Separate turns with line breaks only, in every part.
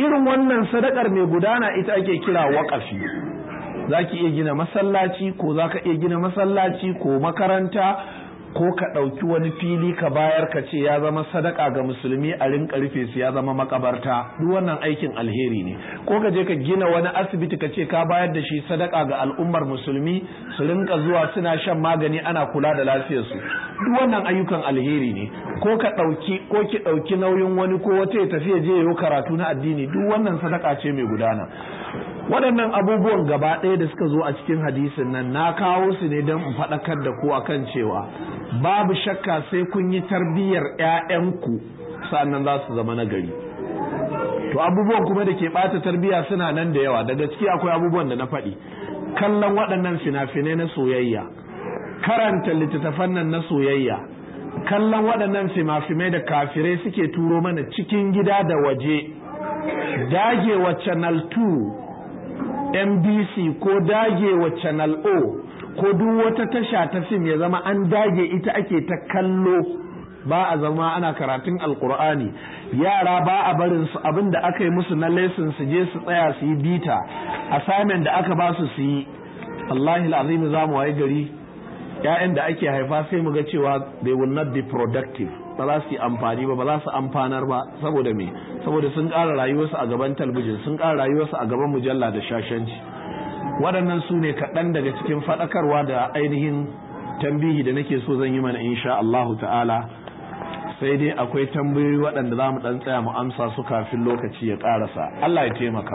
irin wannan sadakar mai gudana ita ake kira waƙafi za ki iya gina masallaci ko za ka iya gina masallaci ko makaranta ko ka ɗauki wani fili ka bayar ka ce ya zama sadaka ga musulmi a rinka rufe su ya zama makabarta duk wannan aikin alheri ne ko ka je ka gina wani asibiti ka ce ka bayar da shi sadaka ga al'ummar musulmi su rinka zuwa suna shan magani ana kula da lafiyarsu duk wannan ayyukan alheri ne ko ka ɗauki ko ki ɗauki nauyin wani ko wata ya tafi ya je ya karatu na addini duk wannan sadaka ce mai gudana waɗannan abubuwan gaba ɗaya da suka zo a cikin hadisin nan na kawo su ne don in faɗakar da ku akan cewa babu shakka sai kun yi tarbiyyar 'ya'yanku sannan za su zama nagari to abubuwan kuma da ke ɓata tarbiyya suna nan da yawa da gaske akwai abubuwan da na faɗi kallon waɗannan fina-finai na soyayya karanta littattafan nan na soyayya kallon waɗannan fima-fimai da kafirai suke turo mana cikin gida da waje dagewa channel 2 NBC ko dagewa channel O ko duk wata tasha ta fim ya zama an dage ita ake ta kallo ba a zama ana karatun alkur'ani yara ba a barin su abin da aka yi musu na lesson su je su tsaya su yi bita assignment da aka ba su su yi Allahi azimi za mu waye gari ‘ya'yan da ake haifa sai mu ga cewa they will not be productive ba za su yi amfani ba ba za su amfanar ba saboda me saboda sun ƙara rayuwarsu a gaban talbijin sun ƙara rayuwarsu a gaban mujalla da shashanci waɗannan su ne kaɗan daga cikin faɗakarwa da ainihin tambihi da nake so zan yi mana insha Allahu ta'ala sai dai akwai tambayoyi waɗanda za mu ɗan tsaya mu amsa su kafin lokaci ya ƙarasa Allah ya taimaka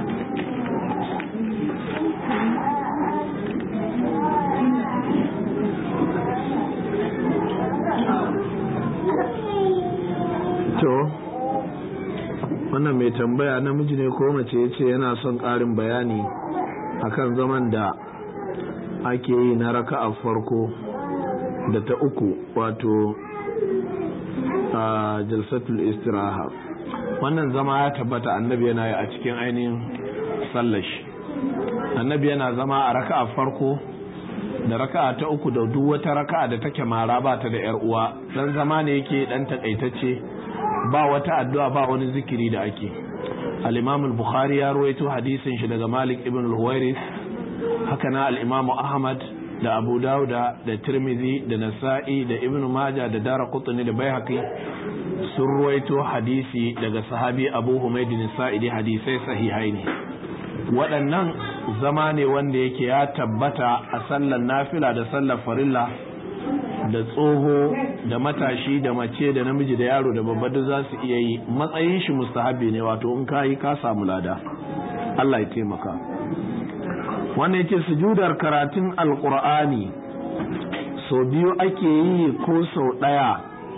to wannan mai tambaya namiji ne ko mace ya ce yana son ƙarin bayani akan zaman da ake yi na raka'a farko da ta uku wato a jalsatul istiraha wannan zama ya tabbata annabi yana yi a cikin ainihin sallashi annabi yana zama a raka'a farko da raka'a ta uku da duk wata raka'a da take mara ba ta da yar uwa dan zama ne yake dan takaitacce ba wata addu'a ba wani zikiri da ake al-imam al-bukhari ya ruwaito hadisin shi daga malik ibn al-huwairis haka na al-imam ahmad da abu dauda da tirmidhi da nasa'i da ibn majah da daraqutni da baihaqi sun ruwaito hadisi daga sahabi abu humayd bin sa'idi hadisai sahihai ne waɗannan zama ne wanda yake ya tabbata a sallar nafila da sallar farilla da tsoho da matashi da mace da namiji da yaro da babba da za su iya yi matsayin shi mustahabi ne wato in ka yi ka samu lada Allah ya taimaka wannan yake sujudar karatun alkur'ani sau biyu ake yi ko sau ɗaya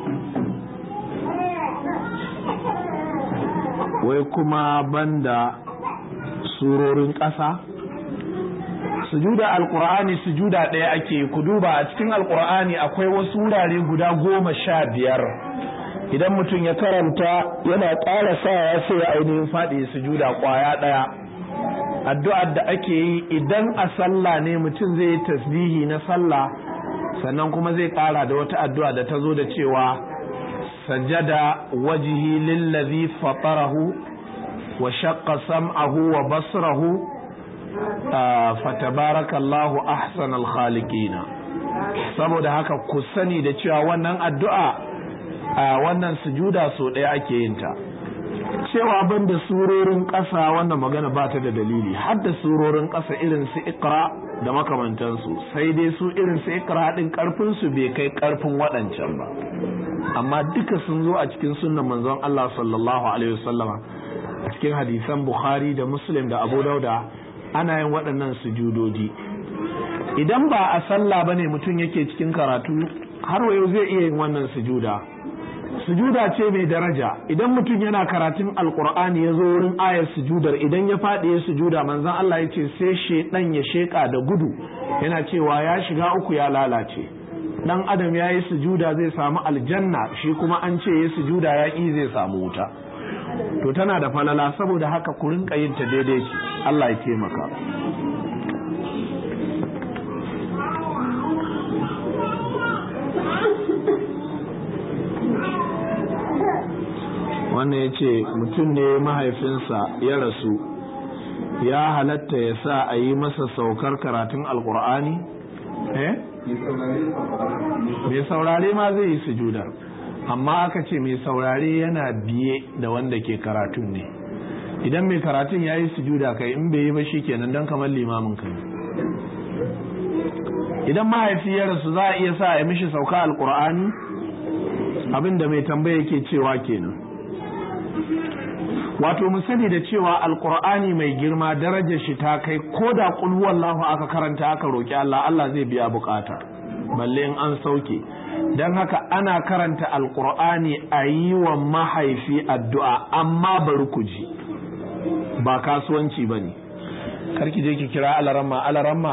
wai kuma banda surorin ƙasa sujuda alkur'ani sujuda ɗaya ake ku duba a cikin alkur'ani akwai wasu wurare guda goma sha biyar idan mutum ya karanta yana ƙara sawa sai ya ainihin faɗi sujuda ƙwaya ɗaya addu'ar da ake yi idan a sallah ne mutum zai yi tasbihi na sallah sannan kuma zai ƙara da wata addu'a da ta zo da cewa sajada wajihi lillazi fatarahu wa shaqqa sam'ahu wa basrahu fatabarakallahu ahsanal khaliqina saboda haka ku sani da cewa wannan addu'a a wannan sujuda so ɗaya ake yin ta cewa ban da surorin ƙasa wannan magana ba ta da dalili har da surorin ƙasa irin su ikra da makamantansu sai dai su irin su ikra ɗin ƙarfin su bai kai ƙarfin waɗancan ba amma duka sun zo a cikin sunnan manzon Allah sallallahu alaihi wasallama a cikin hadisan Bukhari da Muslim da Abu Dauda ana yin waɗannan sujudodi idan ba a sallah bane mutum yake cikin karatu har wayo zai iya yin wannan sujuda sujuda ce mai daraja idan mutum yana karatun alkur'ani ya zo wurin ayar sujudar idan ya faɗi ya sujuda manzon Allah ya ce sai shedan ya sheka da gudu yana cewa ya shiga uku ya lalace dan adam ya yi sujuda zai samu aljanna shi kuma an ce ya sujuda ya ƙi zai samu wuta to tana da falala saboda haka ku rinka yin ta daidai ce Allah ya taimaka wannan ya ce mutum ne mahaifinsa ya rasu ya halatta ya sa a yi masa saukar karatun alkur'ani eh mai saurare ma zai yi sujudar amma aka ce mai saurare yana biye da wanda ke karatun ne idan mai karatun ya yi sujuda kai in bai yi ba shi kenan don kamar limamin kai idan mahaifi ya rasu za a iya sa ya mishi sauka alkur'ani abinda mai tambaya yake cewa kenan wato mu sani da cewa alkur'ani mai girma darajar shi ta kai ko da kulhuwallahu aka karanta aka roki Allah Allah zai biya bukata balle in an sauke don haka ana karanta alkur'ani a yi wa mahaifi addu'a amma bari ku ji ba kasuwanci ba ne karki je ki kira alaramma alaramma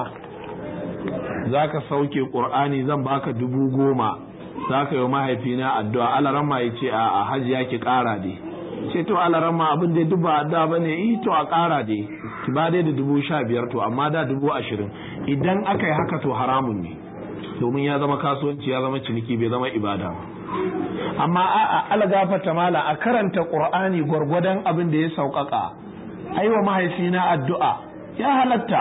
za ka sauke ƙur'ani zan baka dubu goma za ka yi mahaifina addu'a alaramma ya ce a hajiya ki ƙara dai ce to alaramma abin da duk ba addu'a ba ne yi to a ƙara dai ki ba dai da dubu sha biyar to amma da dubu ashirin idan aka yi haka to haramun ne domin ya zama kasuwanci ya zama ciniki bai zama ibada amma a'a algafata mala a karanta ƙur'ani gwargwadon abin da ya sauƙaƙa aiwa mahaifina addu'a ya halatta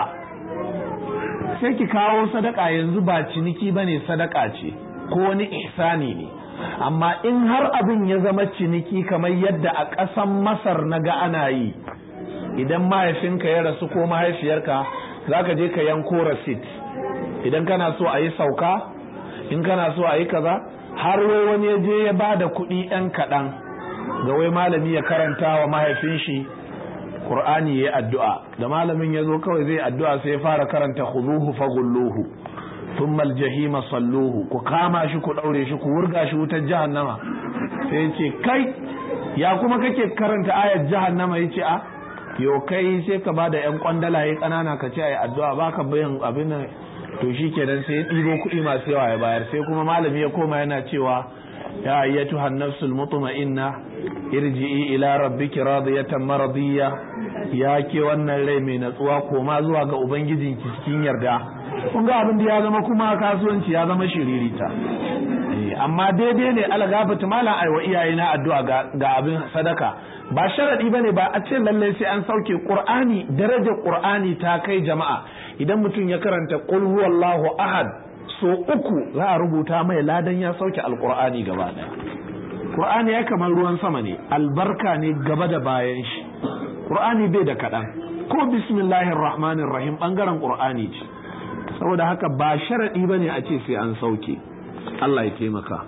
sai ki kawo sadaka yanzu ba ciniki bane sadaka ce ko wani ihsani ne amma in har abin ya zama ciniki kamar yadda a ƙasan masar na ga ana yi idan mahaifinka ya rasu ko mahaifiyarka za ka je ka yanko rasit idan kana so a yi sauka in kana so a yi kaza har wai wani ya je ya ba da kuɗi ɗan kaɗan ga wai malami ya karanta wa mahaifin shi Qur'ani yayi addu'a da malamin ya zo kawai zai addu'a sai ya fara karanta khuduhu faghulluhu thumma aljahima salluhu ku kama shi ku daure shi ku wurga shi wutar jahannama sai ya ce kai ya kuma kake karanta ayar jahannama yace a yo kai sai ka bada yan kwandalaye kanana ka ce ayi addu'a baka bayan abin nan to shikenan sai ya ɗibo kuɗi masu yawa ya bayar sai kuma malami ya koma yana cewa يا أيتها النفس المطمئنة ارجعي إلى ربك راضية مرضية ya ke wannan rai mai natsuwa koma zuwa ga ubangijin cikin yarda kun ga abin da ya zama kuma kasuwanci ya zama shiririta amma daidai ne algafata malam aiwa iyaye na addu'a ga abin sadaka ba sharadi bane ba a ce lallai sai an sauke qur'ani darajar qur'ani ta kai jama'a idan mutum ya karanta qul huwallahu ahad so uku za a rubuta mai ladan ya sauke alkur'ani gaba daya qur'ani ya kamar ruwan sama ne albarka ne gaba da bayan shi qur'ani bai da kaɗan ko bismillahir rahmanir rahim bangaren qur'ani ce saboda haka ba sharadi bane a ce sai an sauke Allah ya taimaka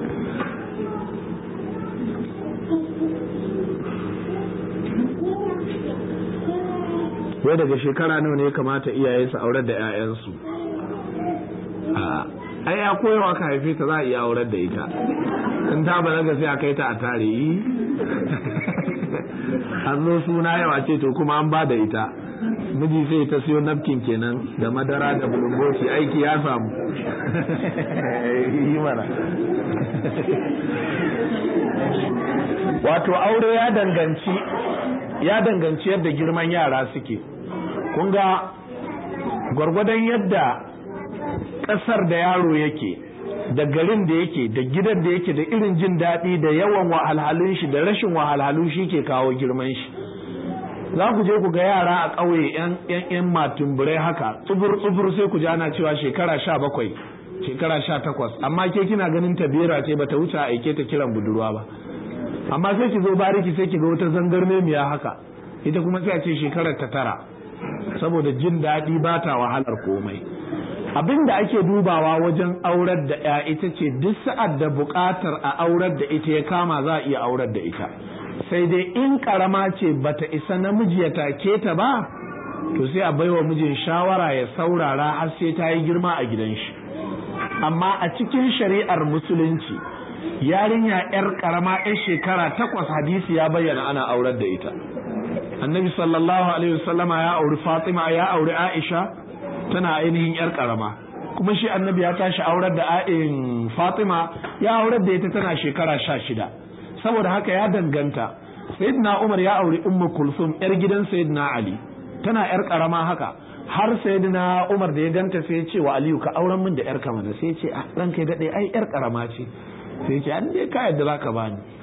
wai daga shekara nawa ne ya kamata iyaye su aurar da 'ya'yansu ai ya koyawa ka haife ta za a iya aurar da ita in ta balaga sai a kai ta a tare yi an zo suna yawa ce to kuma an ba da ita miji sai ta siyo napkin kenan da madara da bulungoci aiki ya samu yi mana wato aure ya danganci ya danganci yadda girman yara suke kun ga gwargwadon yadda ƙasar da yaro yake da garin da yake da gidan da yake da irin jin daɗi da yawan wahalhalun shi da rashin wahalhalu shi ke kawo girman shi za ku je ku ga yara a ƙauye yan matumburai haka tsubur tsubur sai ku ji ana cewa shekara sha bakwai shekara sha takwas amma ke kina ganin ta bera ce bata wuce a aike ta kiran budurwa ba amma sai ki zo bariki sai ki ga wata zangarmemiya haka ita kuma sai a ce shekarar ta tara saboda jin daɗi ba ta wahalar komai abin da ake dubawa wajen aurar da ya ita ce duk sa'ad da buƙatar a aurar da ita ya kama za a iya aurar da ita sai dai in ƙarama ce bata isa namiji ya take ta ba to sai a baiwa mijin shawara ya saurara har sai ta yi girma a gidan shi amma a cikin shari'ar musulunci yarinya yar ƙarama yar shekara takwas hadisi ya bayyana ana aurar da ita annabi sallallahu alaihi wasallama ya auri fatima ya auri aisha tana ainihin yar karama kuma shi annabi ya tashi aurar da a'in fatima ya aurar da ita tana shekara sha shida saboda haka ya danganta sayyidina umar ya auri ummu kulsum yar gidan sayyidina ali tana yar karama haka har sayyidina umar da ya ganta sai ya ce wa aliyu ka auren min da yar kamana sai ya ce ah ranka ya dade ai yar karama ce sai ya ce an dai ka yadda zaka bani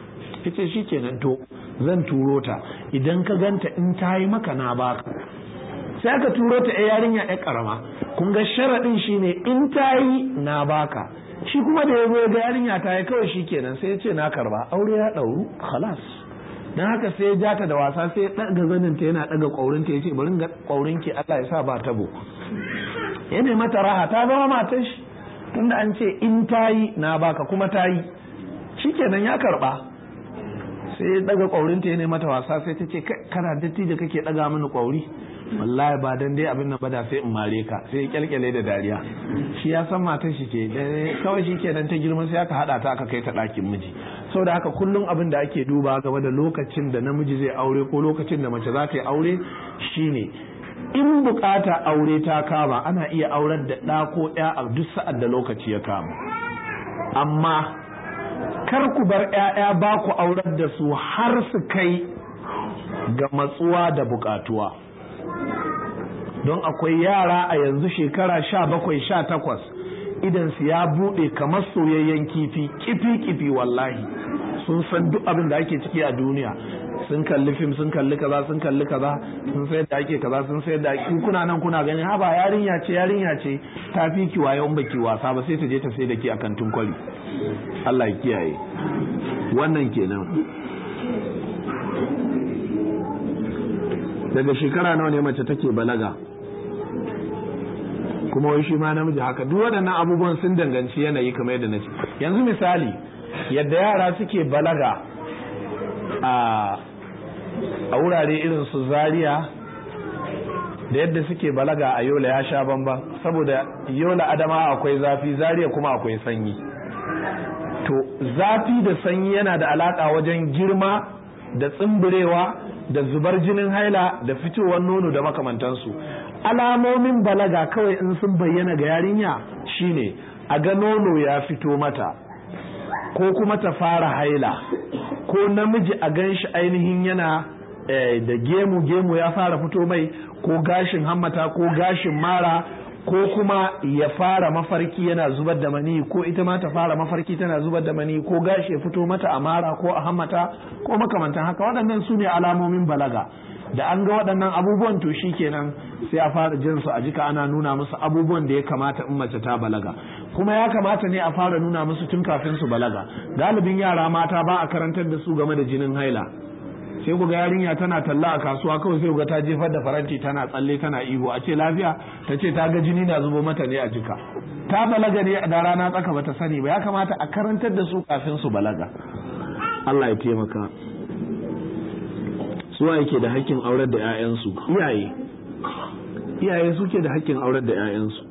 yace shikenan to zan turo ta idan ka ganta in ta yi maka na baka sai aka turo ta a yarinya ya karama kun ga sharaɗin shine in ta yi na baka shi kuma da ya zo ga yarinya ta yi kawai shikenan sai ya ce na karba aure ya ɗauru khalas dan haka sai ya jata da wasa sai ya ɗaga zanin ta yana ɗaga ƙaurin ta ya ce bari ga ƙaurin ki Allah ya sa ba tabo ya ne mata raha ta zama matar shi tunda an ce in ta yi na baka kuma ta yi shikenan ya karba sai ya ɗaga ƙaurin ta ya ne mata wasa sai ta ce kana datti da kake ɗaga mini ƙauri wallahi ba dan dai abin nan ba da sai in mare ka sai ya kyalkyale da dariya shi ya san matar shi ce kawai shi kenan ta girma sai aka hada ta aka kai ta ɗakin miji saboda haka kullum abin da ake duba game da lokacin da namiji zai aure ko lokacin da mace za ta yi aure shine in bukata aure ta kama ana iya aurar da ɗa ko ɗaya a duk sa'ad da lokaci ya kama amma kar ku bar 'ya'ya ba ku aurar da su har su kai ga matsuwa da bukatuwa don akwai yara a yanzu shekara sha bakwai sha takwas idan su ya buɗe kamar soyayyen kifi kifi kifi wallahi sun san duk abin da ake ciki a duniya sun kalli fim sun kalli kaza sun kalli kaza sun sayar da ake kaza sun sayar da ake kuna nan kuna ganin haba yarinya ce yarinya ce ta fi ki wayo baki wasa ba sai ta je ta sai da ke akan tunkwali Allah ya kiyaye wannan kenan daga shekara nawa ne mace take balaga kuma wai shi ma namiji haka duk waɗannan abubuwan sun danganci yanayi kamar yadda na ce yanzu misali yadda yara suke balaga a a wurare irin su zaria da yadda suke balaga a yola ya sha bamban saboda yola adama akwai zafi zaria kuma akwai sanyi to zafi da sanyi yana da alaka wajen girma da tsimbirewa da zubar jinin haila da fitowar nono da makamantansu alamomin balaga kawai in sun bayyana ga yarinya shine a ga nono ya fito mata ko kuma ta fara haila ko namiji a gan shi ainihin yana da gemu gemu ya fara fito mai ko gashin hammata ko gashin mara ko kuma ya fara mafarki yana zubar da mani ko ita ma ta fara mafarki tana zubar da mani ko gashi ya fito mata a mara ko a hammata ko makamantan haka waɗannan su ne alamomin balaga da an ga waɗannan abubuwan to shi kenan sai a fara jin su a jika ana nuna musu abubuwan da ya kamata in mace ta balaga kuma ya kamata ne a fara nuna musu tun kafin su balaga galibin yara mata ba a karantar da su game da jinin haila sai ku ga yarinya tana talla a kasuwa kawai sai ga ta jefar da faranti tana tsalle tana ihu a ce lafiya ta ce ta ga jini na zubo mata ne a jika ta balaga ne da rana tsaka bata sani ba ya kamata a karantar da su kafin su balaga Allah ya taimaka suwa yake da hakkin aurar da 'ya'yansu iyaye iyaye suke da hakkin aurar da 'ya'yansu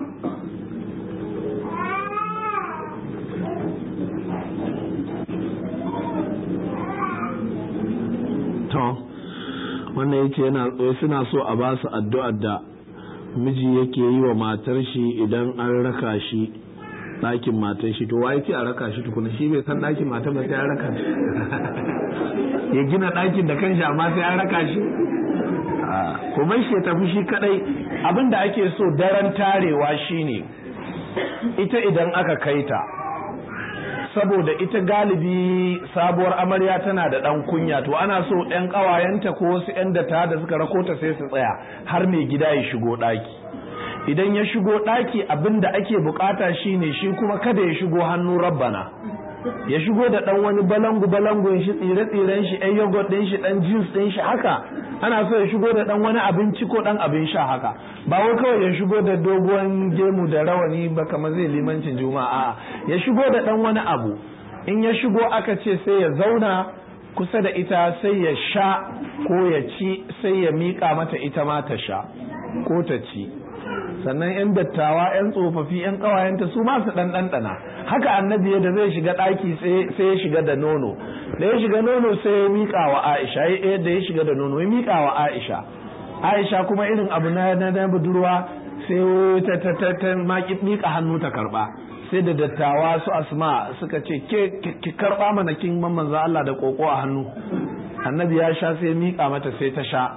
to wannan yace yana suna so a ba su addu'ar da miji yake yi wa matar shi idan an raka shi ɗakin matar shi to wa yake a raka shi tukuna shi bai san ɗakin matar ba sai an raka shi ya gina ɗakin da kanshi amma sai an raka shi kuma shi ya tafi shi kadai abin da ake so daren tarewa shine ita idan aka kai ta saboda ita galibi sabuwar amarya tana da ɗan kunya to ana so ɗan ƙawayenta ko wasu 'yan data da suka rakota sai su tsaya har mai gida ya shigo ɗaki idan ya shigo ɗaki abin da ake bukata shine shi kuma kada ya shigo hannu rabbana ya shigo da ɗan wani balangu balangun shi tsire tsiren shi ɗan yogurt ɗin shi ɗan juice ɗin shi haka ana so ya shigo da ɗan wani abinci ko ɗan abin sha haka ba wai kawai ya shigo da doguwan gemu da rawani ba kamar zai limancin juma'a ya shigo da ɗan wani abu in ya shigo aka ce sai ya zauna kusa da ita sai ya sha ko ya ci sai ya miƙa mata ita ma ta sha ko ta ci sannan 'yan dattawa 'yan tsofaffi 'yan ƙawayenta su ma su ɗanɗana haka annabi da zai shiga ɗaki sai ya shiga da nono da ya shiga nono sai ya miƙa wa aisha yadda ya shiga da nono ya miƙa wa aisha aisha kuma irin abu na na budurwa sai ta ta ta ta miƙa hannu ta karɓa sai da dattawa su asma suka ce ke ki karɓa mana kin manzo Allah da koko a hannu annabi ya sha sai ya miƙa mata sai ta sha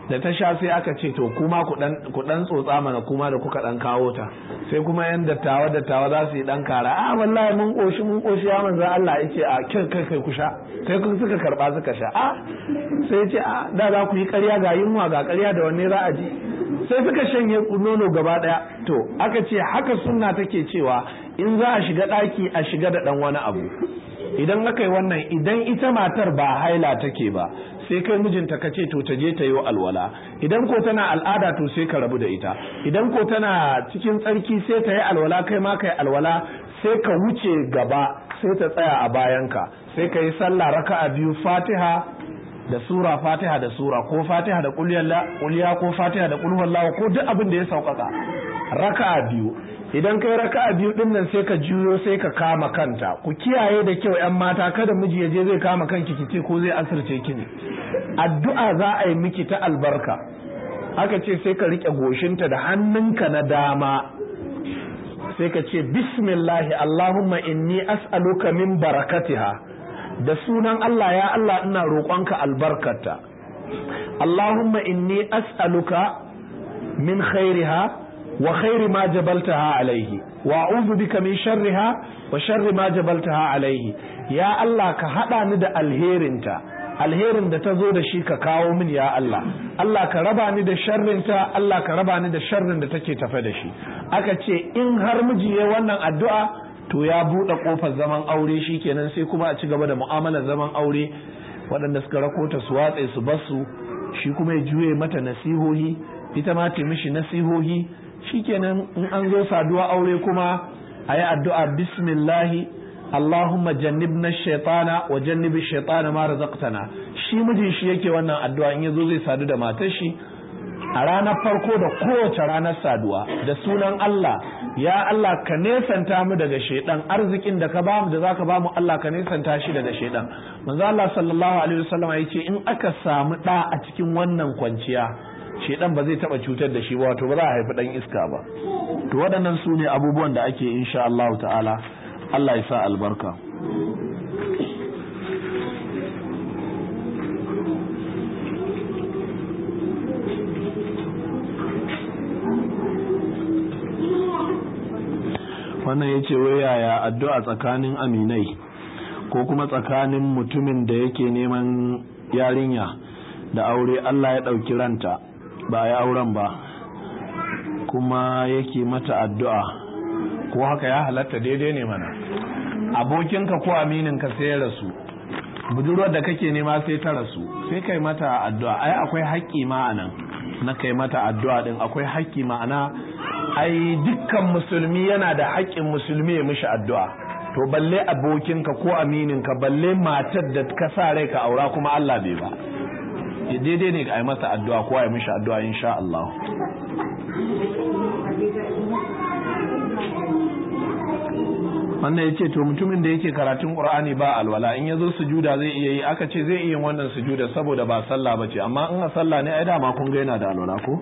da ta sha sai aka ce to kuma ku dan tsotsa mana kuma da kuka dan kawo ta sai kuma yan dattawa dattawa za su yi dan kara a wallahi mun koshi mun koshi ya manzo Allah yace a kai kai kai ku sha sai kun suka karba suka sha a sai yace a da za ku yi ƙarya ga yunwa ga ƙarya da wanne za a ji sai suka shanye nono gaba daya to aka ce haka sunna take cewa in za a shiga daki a shiga da dan wani abu idan aka yi wannan idan ita matar ba haila take ba sai kai mijinta ka ce to ta je ta yi alwala idan ko tana al'ada to sai ka rabu da ita idan ko tana cikin tsarki sai ta yi alwala kai ma ka yi alwala sai ka wuce gaba sai ta tsaya a bayanka sai ka yi sallah raka'a biyu fatiha da sura fatiha da sura ko fatiha da kulliya ko fatiha da kulhuwallahu ko duk abin da ya sauƙaƙa raka'a biyu idan kai raka'a biyu din nan sai ka juyo sai ka kama kanta ku kiyaye da kyau yan mata kada miji ya je zai kama kanki kice ko zai asirce ki ne addu'a za a yi miki ta albarka aka ce sai ka rike goshinta da hannunka na dama sai ka ce bismillahi allahumma inni as'aluka min barakatiha da sunan Allah ya Allah ina roƙonka albarkata allahumma inni as'aluka min khairiha wa khairi ma jabaltaha alaihi wa a'udhu bika min sharriha wa sharri ma jabaltaha alaihi ya Allah ka hada ni da alherinta alherin da ta zo da shi ka kawo min ya Allah Allah ka raba ni da sharrinta Allah ka raba ni da sharrin da take tafe da shi aka ce in har miji ya wannan addu'a to ya buɗe ƙofar zaman aure shi kenan sai kuma a ci gaba da mu'amalar zaman aure waɗanda suka rakota su watse su basu shi kuma ya juye mata nasihohi ita ma ta mishi nasihohi shikenan in an zo saduwa aure kuma a yi addu'a bismillahi Allahumma jannibna shaitana wa jannibi shaitana ma razaqtana shi mijin shi yake wannan addu'a in yazo zai sadu da matar shi a ranar farko da kowace ranar saduwa da sunan Allah ya Allah ka nesanta mu daga shaidan arzikin da ka bamu da zaka bamu Allah ka nesanta shi daga shaidan manzo Allah sallallahu alaihi wasallam ya ce in aka samu da a cikin wannan kwanciya shedan ba zai taba cutar da shi ba wato ba za a haifi dan iska ba to waɗannan su ne abubuwan da ake insha Allah ta'ala Allah ya sa albarka wannan ya ce wai yaya addu'a tsakanin aminai ko kuma tsakanin mutumin da yake neman yarinya da aure Allah ya ɗauki ranta ba ya auren ba kuma yake mata addu'a ko haka ya halatta daidai ne mana abokinka ko amininka sai ya rasu budurwar da kake nema sai ta rasu sai kai mata addu'a ai akwai haƙƙi ma'anan na kai mata addu'a din akwai haƙƙi ma'ana ai dukkan musulmi yana da haƙƙin musulmi ya mishi addu'a to balle abokinka ko amininka balle matar da ka sa rai ka aura kuma Allah bai ba daidai ne a yi masa addu'a ko a yi mishi addu'a insha Allah wannan ya ce to mutumin da yake karatun ƙur'ani ba alwala in ya zo sujuda zai iya yi aka ce zai iya wannan sujuda saboda ba sallah ba ce amma in a sallah ne ai dama kun ga yana da alwala ko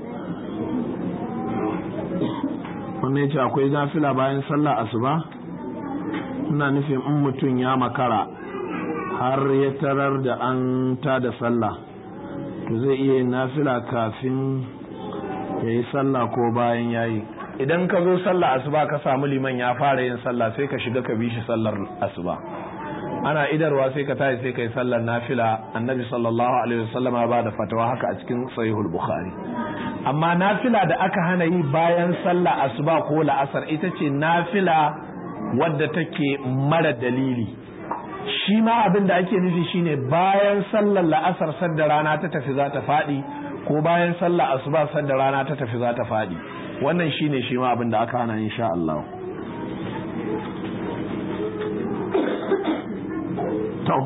wannan ya ce akwai zafila bayan sallah asuba ina nufin in mutum ya makara har ya tarar da an ta da sallah to zai iya yin nafila kafin ya yi sallah ko bayan ya yi idan ka zo sallah asuba ka samu liman ya fara yin sallah sai ka shiga ka bi shi sallar asuba ana idarwa sai ka tashi sai ka yi sallar nafila annabi sallallahu alaihi wasallam ba da fatawa haka a cikin sahihul bukhari amma nafila da aka hana yi bayan sallah asuba ko la'asar ita ce nafila wadda take mara dalili shi ma abin da ake nufi shine bayan sallar la'asar sadda rana ta tafi za ta faɗi ko bayan sallar asuba sadda rana ta tafi za ta faɗi wannan shine shi ma abin da aka hana insha Allah to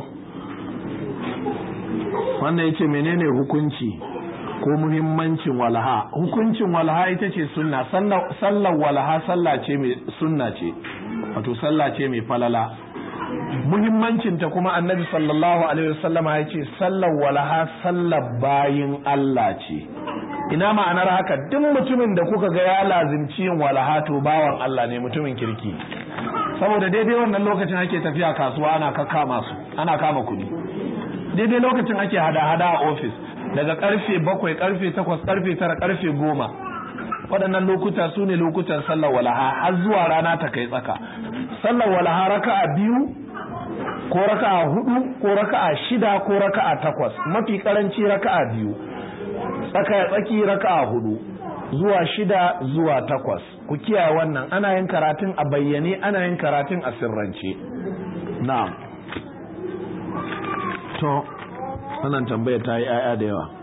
wannan yace menene hukunci ko muhimmancin walaha hukuncin walaha ita ce sunna sallar walaha sallah ce mai sunna ce wato sallah ce mai falala muhimmancinta kuma annabi sallallahu alaihi wasallama ya ce sallar walaha sallar bayin Allah ce ina ma'anar haka duk mutumin da kuka ga ya lazimci yin walaha to bawan Allah ne mutumin kirki saboda daidai wannan lokacin ake tafiya kasuwa ana kama su ana kama kuɗi daidai lokacin ake hada-hada a ofis daga karfe bakwai karfe takwas karfe tara karfe goma waɗannan lokuta su ne lokutan sallar walaha har zuwa rana ta kai tsaka sallar walaha raka'a biyu ko raka'a hudu ko raka'a shida ko raka'a takwas mafi karanci raka'a biyu tsaka tsaki raka'a hudu zuwa shida zuwa takwas ku kiyaye wannan ana yin karatun a bayyane ana yin karatun a sirrance na'am to wannan tambaya ta yi 'ya'ya da yawa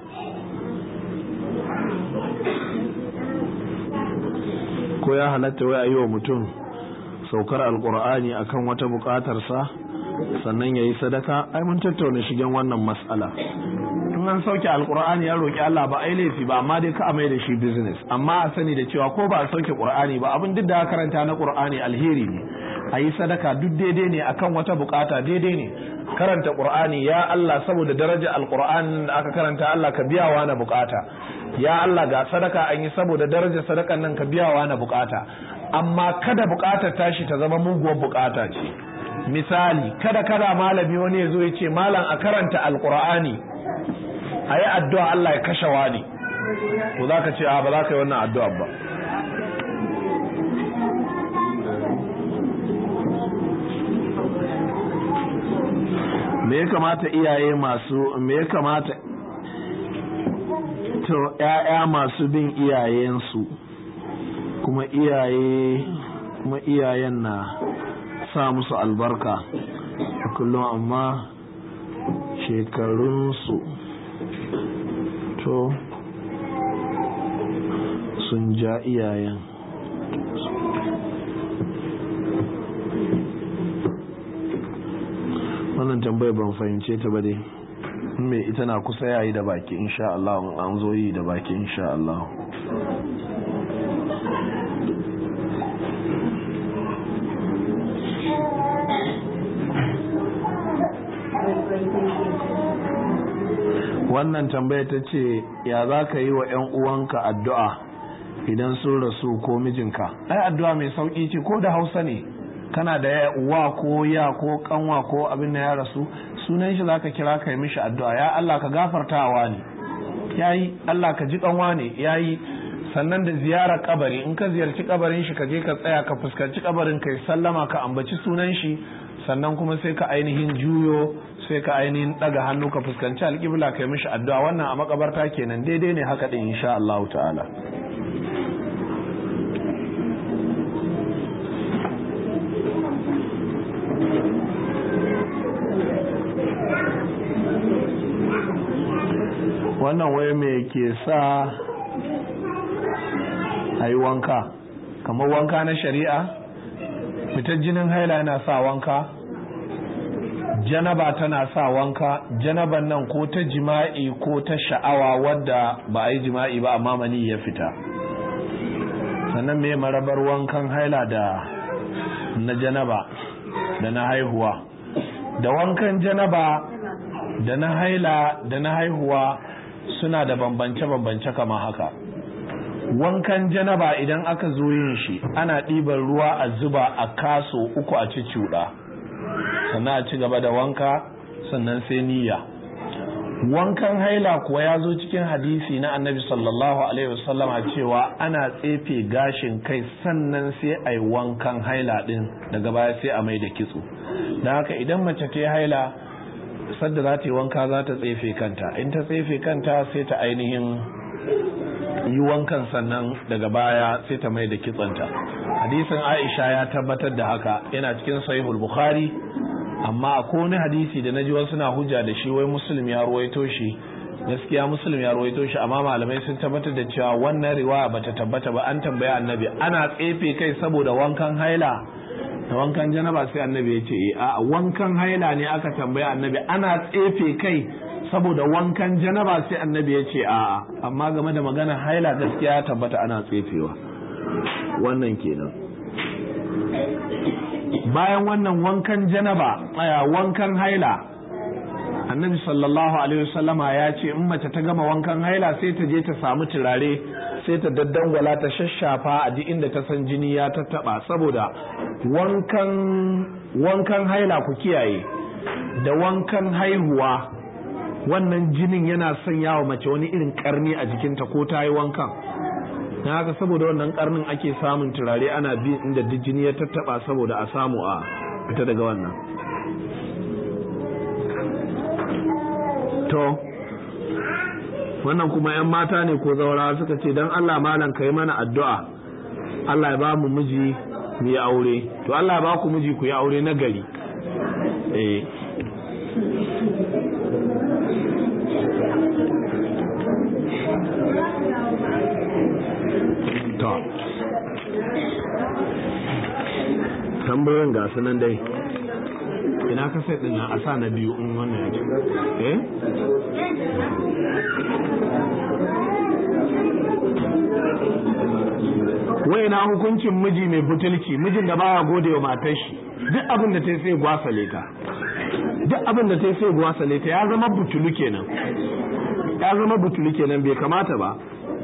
ko ya halatta wai a yi wa mutum saukar alkur'ani akan wata bukatarsa sannan ya yi sadaka ai mun tattauna shigen wannan matsala in an sauke alkur'ani ya roƙi Allah ba ai laifi ba amma dai ka amai da shi business amma a sani da cewa ko ba a sauke qur'ani ba abin duk da karanta na qur'ani alheri ne a yi sadaka duk daidai ne akan wata bukata daidai ne karanta qur'ani ya Allah saboda daraja alqur'ani da aka karanta Allah ka biya wa na bukata ya Allah ga sadaka an yi saboda daraja sadakan nan ka biya wa na bukata amma kada bukatar tashi ta zama muguwar bukata ce misali kada kada malami wani ya zo ya ce malam a karanta alqur'ani a yi addu'a Allah ya kashe wani to za ka ce a ba za ka yi wannan addu'a ba me ya kamata iyaye masu me ya kamata to ‘ya'ya masu bin iyayensu kuma iyaye kuma iyayen na sa musu albarka a kullum amma shekarunsu to sun ja iyayen wannan tambayar ban fahimce ta ba dai me ita na kusa yayi da baki insha Allah an zo yi da baki insha Allah wannan tambaya ta ce ya za ka yi wa 'yan uwanka addu'a idan sun rasu ko mijinka ai addu'a mai sauƙi ce ko da hausa ne kana da uwa ko ya ko kanwa ko abin da ya rasu sunan shi zaka kira kai mishi addu'a ya Allah ka gafartawa ne yayi Allah ka ji kanwa ne yayi sannan da ziyarar kabari in ka ziyarci kabarin shi ka je ka tsaya ka fuskanci kabarin kai sallama ka ambaci sunan shi sannan kuma sai ka ainihin juyo sai ka ainihin daga hannu ka fuskanci alƙibla kai mishi addu'a wannan a makabarta kenan daidai ne haka din insha Allah ta'ala wannan wai me ke sa a yi wanka kamar wanka na shari'a fitar jinin haila yana sa wanka janaba tana sa wanka janaban nan ko ta jima'i ko ta sha'awa wadda ba a yi jima'i ba amma mani ya fita sannan me marabar wankan haila da na janaba da na haihuwa da wankan janaba da na haila da na haihuwa suna da bambance-bambance kama haka wankan janaba idan aka zo yin shi ana ɗiban ruwa a zuba a kaso uku a cuɗa sannan a ci gaba da wanka sannan sai niyya wankan haila kuwa ya zo cikin hadisi na annabi sallallahu alaihi wasallama cewa ana tsefe gashin kai sannan sai a yi wankan haila ɗin daga baya sai a mai da kitso don haka idan mace ta haila sadda za ta yi wanka za ta tsefe kanta in ta tsefe kanta sai ta ainihin yi wankan sannan daga baya sai ta mai da kitsanta hadisin aisha ya tabbatar da haka yana cikin sahihul bukhari amma a wani hadisi da naji wasu na hujja da shi wai muslim ya ruwaito shi gaskiya muslim ya ruwaito shi amma malamai sun tabbatar da cewa wannan riwaya bata tabbata ba an tambaya annabi ana tsefe kai saboda wankan haila da wankan janaba sai annabi ya ce a wankan haila ne aka tambaya annabi ana tsefe kai saboda wankan janaba sai annabi ya ce a amma game da magana haila gaskiya ya tabbata ana tsefewa wannan kenan bayan wannan wankan janaba aya wankan haila annabi sallallahu alaihi wasallama ya ce in mace ta gama wankan haila sai ta je ta samu turare sai ta daddangwala ta shashafa a duk inda ta san jini ya tattaba saboda wankan wankan haila ku kiyaye da wankan haihuwa wannan jinin yana sanya wa mace wani irin karni a jikinta ko ta yi wankan na haka saboda wannan karnin ake samun turare ana bi inda duk jini ya tattaba saboda a samu a fita daga wannan to wannan kuma 'yan mata ne ko zaura suka ce don allah malam ka yi mana addu'a allah ya ba mu miji mu yi aure to allah ya ba ku miji ku yi aure na gari eh to tambayoyin ga nan dai ina ka sai din a sa na biyu in wannan ya ce eh wai na hukuncin miji mai butulci mijin da baya gode wa matar shi duk abin da ta sai gwasale ta duk abin da ta sai gwasale ta ya zama butulu kenan ya zama butulu kenan bai kamata ba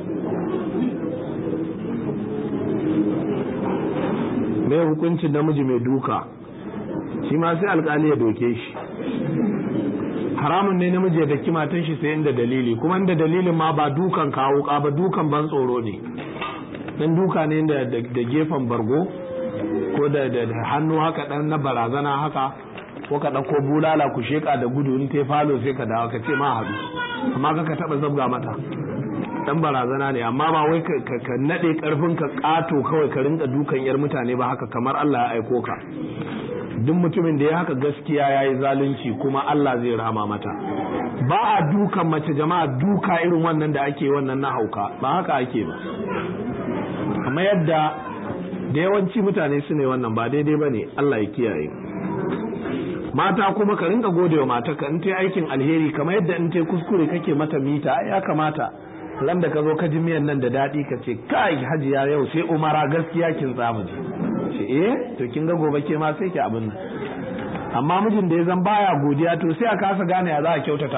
mai hukuncin namiji mai duka shi ma sai alkali ya doke shi haramun ne namiji ya daki matan shi sai inda dalili kuma inda dalilin ma ba dukan kawo ba dukan ban tsoro ne dan duka ne da da gefen bargo ko da da hannu haka dan na barazana haka ko ka dauko bulala ku sheka da gudu in te falo sai ka dawo ka ce ma hadu amma ka taba zabga mata dan barazana ne amma ba wai ka nade karfin ka kato kawai ka rinka dukan yar mutane ba haka kamar Allah ya aiko ka duk mutumin da ya haka gaskiya yayi zalunci kuma Allah zai rama mata ba a dukan mace jama'a duka irin wannan da ake wannan na hauka ba haka ake ba amma yadda da yawanci mutane su ne wannan ba daidai ba ne Allah ya kiyaye mata kuma ka rinka godewa mata ka in ta aikin alheri kamar yadda in ta kuskure kake mata mita ya kamata ran da ka zo ka ji miyan nan da daɗi ka ce kai hajiya yau sai umara gaskiya kin tsamu ji ce eh to kin ga gobe ke ma sai ki abin nan amma mijin da ya zan baya godiya to sai a kasa gane ya za a kyautata